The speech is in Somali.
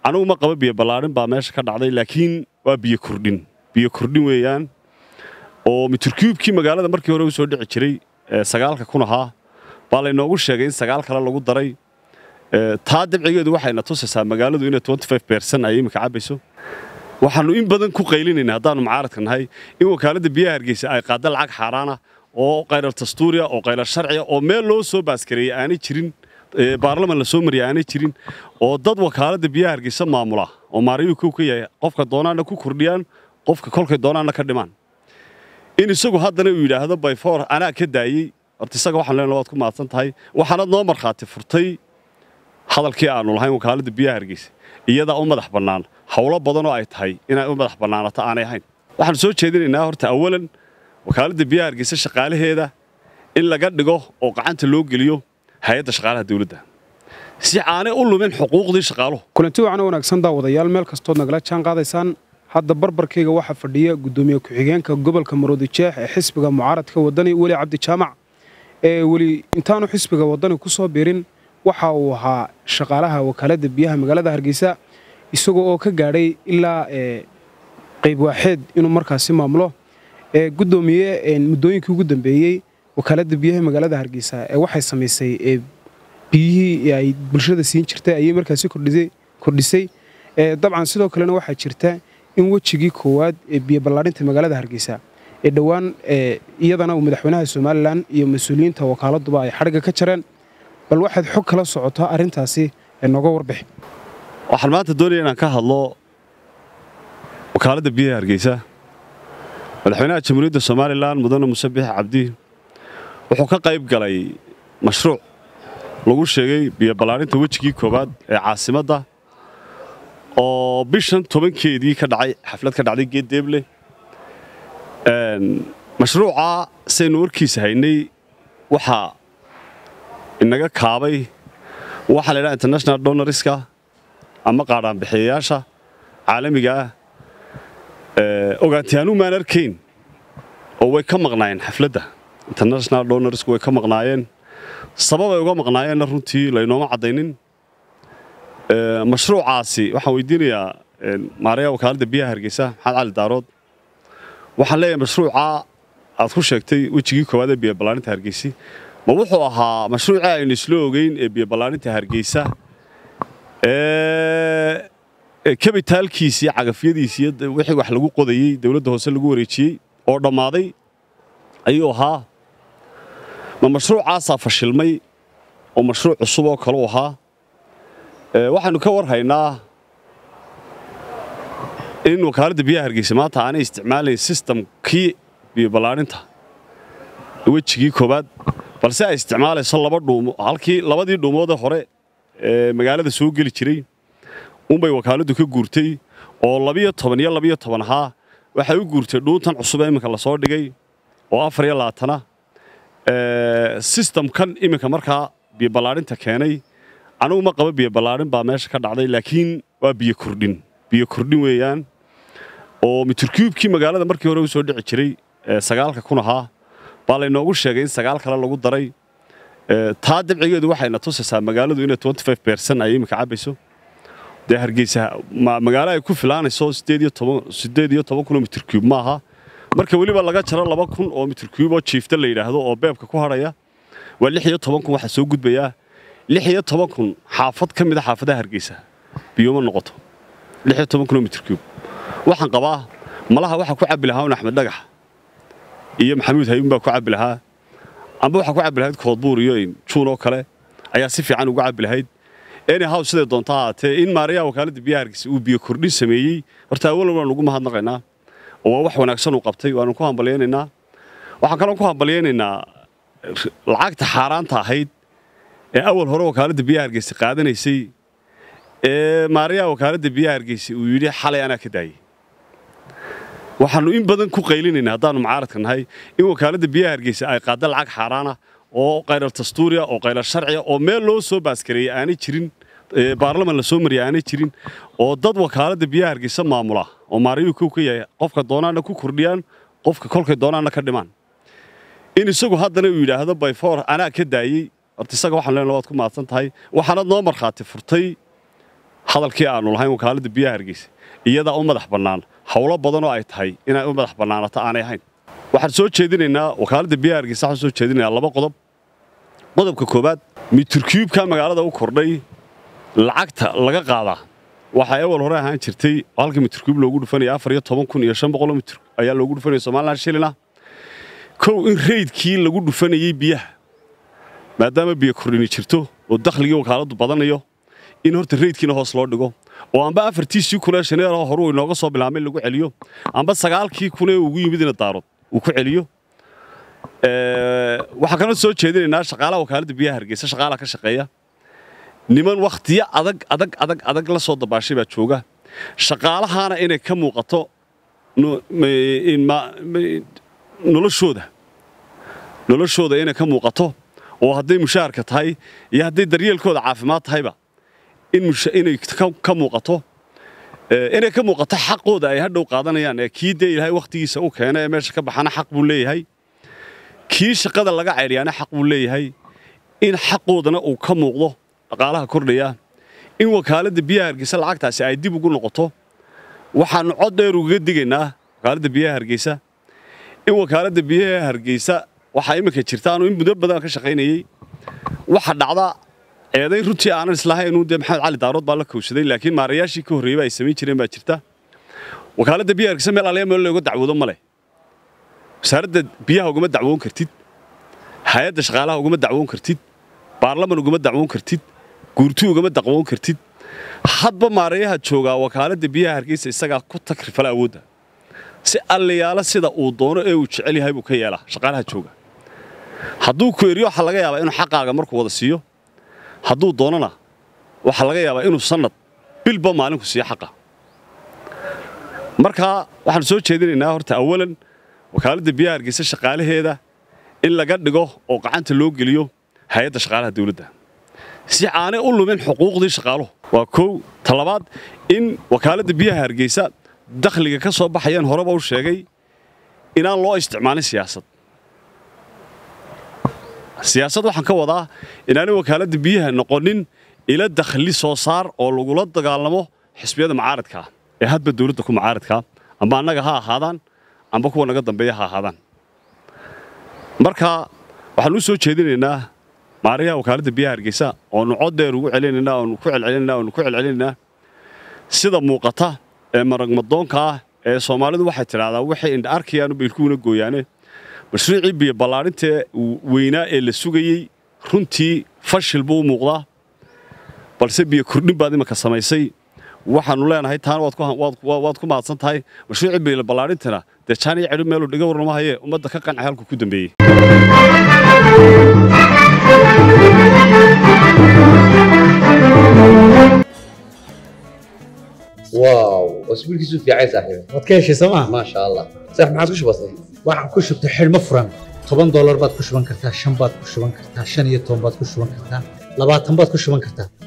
anugu ma qaba biyo ballaadhin baa meesha ka dhacday laakiin waa biyo kordhin biyo kordhin weeyaan oo mitirkuubkii magaalada markii hore u soo dhici jiray sagaalka kun ahaa baa laynoogu sheegay in sagaal kale lagu daray taa dabcigeedu waxayna tusaysaa magaaladu inay bersan ay iminka cabbayso waxaannu in badan ku qaylinayna haddaannu mucaaradka nahay in wakaaladda biyaha hargeysa ay qaadda lacag xaaraana oo qaylar dastuuriya oo qaylar sharciya oo meel loo soo baaskareeyey aanay jirin baarlaman la soo mariya aanay jirin oo dad wakaaladda biyaha hargeysa maamula oo maarayuu kow ka yahay qofka doonaana ku kordhiyaan qofka kolkay doonaana ka dhimaan in isagu haddana uu yidhaahdo bayfoor anaa ka daayey horta isaga waxaan leenahay waad ku mahadsan tahay waxaanad noo markhaati furtay hadalkii aannu lahayn wakaaladda biyaha hargeysa iyadaa u madax bannaan howlo badanoo ay tahay inay u madax bannaanato aanay ahayn waxaanu soo jeedinaynaa horta awalan wakaaladda biyaha hargeysa shaqaalaheeda in laga dhigo oo gacanta loo geliyo hay-adda shaqaalaha dawladda si aanay u lumin xuquuqdii shaqaaluhu kulanti wacna wanaagsan daawadayaal meel kastood nagala jaan qaadaysaan hadda barbarkayga waxaa fadhiya guddoomiye ku-xigeenka gobolka maroodijeex ee xisbiga mucaaradka waddani weli cabdi jaamac ee weli intaanu xisbiga waddani ku soo biirin waxa uu ahaa shaqaalaha wakaaladda biyaha magaalada hargeysa isagoo oo ka gaadhay ilaa qayb waaxeed inuu markaasi maamulo gudoomiye muddooyinkii ugu dambeeyey wakaaladda biyaha magaalada hargeysa ee waxay samaysay biyihii ay bulshada siin jirtay ayay markaasi kordhisay dabcan sidoo kalena waxaa jirta in wejigii koowaad ee biyo ballaadhinta magaalada hargeysa ee dhowaan iyadana uu madaxweynaha somalilan iyo mas-uuliyiinta wakaaladduba ay xadhigga ka jareen bal waxaad xog kala socotaa arrintaasi ee nooga warbixi waxaan maanta doonaya inaan ka hadlo wakaaladda biyaha hargeysa madaxweynaha jamhuuriyadda somalilan mudane muse bix cabdi wuxuu ka qayb galay mashruuc lagu sheegay biyo ballaadhinta wejigii koowaad ee caasimadda oo bishan tobankeedii ka dhacay xaflad ka dhacday geeddeeble mashruuca saynu warkiisa haynay waxaa inaga kaabay waxaa la ydhaha international donoriska ama qaadhaanbixiyayaasha caalamiga ah ogaantiyaanu maan arkayn oo way ka maqnaayeen xafladda international donorsku way ka maqnaayeen sababay uga maqnaayeenna runtii laynooma caddaynin mashruucaasi waxaan weydiinayaa maaraya wakaaladda biyaha hargeysa maxamed cali daarood waxaan leeyahay mashruuca aad ku sheegtay wejigii koowaad ee biyo ballaarinta hargeysi ma wuxuu ahaa mashruucii aynu isla ogeyn ee biyo ballaarinta hargeysa ee kabitaalkiisii cagafyadiisii wixii wax lagu qodayey dowladda hoose lagu wareejiyey oo dhammaaday ayuu ahaa ma mashruucaasaa fashilmay oo mashruuc cusub oo kaleu ahaa waxaannu ka war haynaa in wakaaladda biyaha hargeysa maanta aanay isticmaalayn sistamkii biyo ballaarinta wejigii koowaad balse ay isticmaalayso laba dhuumo halkii labadii dhuumoodee hore ee magaalada soo geli jiray unbay wakaaladdu ka guurtay oo labiyo toban iyo labiyo toban ahaa waxay u guurtay dhuuntan cusub ee iminka lasoo dhigay oo afar iyo labaatana sistamkan iminka markaa biyo ballaadhinta keenay anugu ma qaba biyo ballaadhin baa meesha ka dhacday laakiin waa biyo kordhin biyo kordhin weeyaan oo mitirkuubkii magaalada markii hore u soo dhici jiray sagaalka kun ahaa baa laynoogu sheegay in sagaal kale lagu daray taa dabcigeedu waxayna tusaysaa magaaladu inay bersan ay iminka cabbayso dee hargeysa magaalo ay ku filaanayso siddeed iyo toban kun oo mitirkuub ma aha marka weliba laga jaro laba kun oo mitirkuub oo jiifta la yidhaahdo oo beebka ku hadhaya waa lix iyo toban kun waxaa soo gudbayaa lix iyo toban kun xaafad ka mid a xaafadaha hargeysa biyoma noqoto lix iyo toban kun oo mitirkuub waxaan qabaa malaha waxaa ku cabbi lahaa un axmed dhagax iyo maxamuud hayuun baa ku cabbi lahaa amba waxaa ku cabbi lahayd koodbuur iyo juun oo kale ayaa si fiican uga cabbi lahayd anyhow siday doonta ahaatee in maarayaha wakaaladda biyaha hargeysa uu biyo kordhin sameeyey horta awalan waan ugu mahadnaqaynaa oo waa wax wanaagsan uu qabtay waanu ku hambalyaynaynaa waxaan kaloo ku hambalyaynaynaa lacagta xaaraanta ahayd ee awal hore wakaaladda biyaha hargeysa qaadanaysay ee maarayaha wakaaladda biyaha hargeysa uu yidhi xalay anaa ka daayey waxaannu in badan ku qaylinayna haddaannu mucaaradka nahay in wakaaladda biyaha hargeysa ay qaadda lacag xaaraana oo qaylar dastuuriya oo qaylar sharciya oo meel loo soo baaskareeyey aanay jirin baarlaman la soo mariya aanay jirin oo dad wakaaladda biyaha hargeysa maamula oo maarayuu kow ka yahay qofka doonaana ku kordhiyaan qofka kolkay doonaana ka dhimaan in isagu haddana uu yidhaahdo bayfoor anaa ka daayey horta isaga waxaan leenahay waad ku mahadsan tahay waxaanad noo markhaati furtay hadalkii aanu lahayn wakaaladda biyaha hargeysa iyadaa u madax bannaan howlo badanoo ay tahay inay u madax bannaanato aanay ahayn waxaan soo jeedinaynaa wakaaladda biyaha hargeysa waxaan soo jeedinayaa laba qodob qodobka koowaad mitirkiibka magaalada u kordhay lacagta laga qaadaa waxaa ewal hore ahaan jirtay halka mitirkiib loogu dhufanaya afar iyo toban kun iyo shan boqoloo mitir ayaa loogu dhufanaya somalilan shilina kow in reydkii lagu dhufanayey biyaha maadaama biyo kordhini jirto oo dakhligii wakaaladdu badanayo in horta reydkiina hoos loo dhigo oo amba afartiisii kunee shaneeroo horuu inooga soo bilaabmay lagu celiyo amba sagaalkii kunee ugu yimidina daarood uu ku celiyo waxaan kaloo soo jeedinaynaa shaqaalaha wakaaladda biyaha hargeysa shaqaalaha ka shaqeeya niman wakhtiyo adag adag adag adag la soo dabaashay baa jooga shaqaalahaana inay ka muuqato noloshooda noloshooda inay ka muuqato oo hadday mushaharka tahay iyo hadday daryeelkooda caafimaad tahayba inay ka muuqato inay ka muuqato xaqooda ay hadhow qaadanayaan ee kii dee ilaahay wakhtigiisa u keena ee meesha ka baxana xaq buu leeyahay kii shaqada laga ceydhiyaana xaq buu leeyahay in xaqoodana uu ka muuqdo dhaqaalaha kordhaya in wakaaladda biyaha hargeysa lacagtaasi ay dib ugu noqoto waxaannu cod dheer ugaga digaynaa wakaaladda biyaha hargeysa in wakaaladda biyaha hargeysa waxaa imminka jirta anuu in muddo badan ka shaqaynayey waxa dhacda eedayn runtii aanan islahayn dee maxamed cali daarood baa la kowsaday laakiin maarayaashii ka horreeyey ba ay samayn jireen baa jirta wakaaladda biyaha hargeysa meel alaya meel looga dacwoodo ma leh wasaaradda biyaha ugama dacwoon kartid hay-adda shaqaalaha ugama dacwoon kartid baarlaman ugama dacwoon kartid guurti ugama dacwoon kartid hadba maarayaha joogaa wakaaladda biyaha hargeysa isagaa ku takrifala awoodda si allayaalo sida uu doono ee uu jecel yahay buu ka yeelaa shaqaalaha jooga hadduu ku eriyo waxaa laga yaabaa inuu xaqaaga markuu wada siiyo hadduu doonana waxaa laga yaabaa inuu sannad bilba maalinku siiyo xaqa markaa waxaanu soo jeedinaynaa horta awalan wakaaladda biyaha hargeysa shaqaalaheeda in laga dhigo oo gacanta loo geliyo hay-adda shaqaalaha dawladda si aanay u lumin xuquuqdii shaqaaluhu waa kow talabaad in wakaaladda biyaha hargeysa dakhliga ka soo baxayaan horeba u sheegay inaan loo isticmaalin siyaasad siyaasad waxaan ka wadaa inaanay wakaaladda biyaha noqonin ila dakhli soo saar oo lagula dagaalamo xisbiyada mucaaradkaa ee hadba dawladda ku mucaaradkaa amba annaga ha ahaadaan amba kuwa naga dambeeya ha ahaadaan marka waxaan u soo jeedinaynaa maarayaha wakaaladda biyaha hargeysa oonu cod dheer ugu celinaynaa oonu ku celcelinaynaa oonu ku celcelinaynaa sida muuqata ee maragmadoonka ah ee soomaalidu waxay tidhahdaa waxay indha arkayaanu baylkuuna gooyaane mashruucii biyo ballaadhintee weynaa ee la sugayey runtii fashil buu u muuqdaa balse biyo kordhin baad imanka samaysay waxaannu leenahay taana waad ku mahadsan tahay mashruucii biyo ballaadhintana dee jaaniyo cedhi meeluu dhiga warnama hayee ummadda ka qancay halku ku dambeeyey واو اسبوعك في عايز صاحبي waad ka heshay sooma ما شاء الله صح ما عاد وش بصير waxaan ku shubtay xidhmo furan toban doolar baad ku shuban kartaa shan baad ku shuban kartaa shan iyo toban baad ku shuban kartaa labaatan baad ku shuban kartaa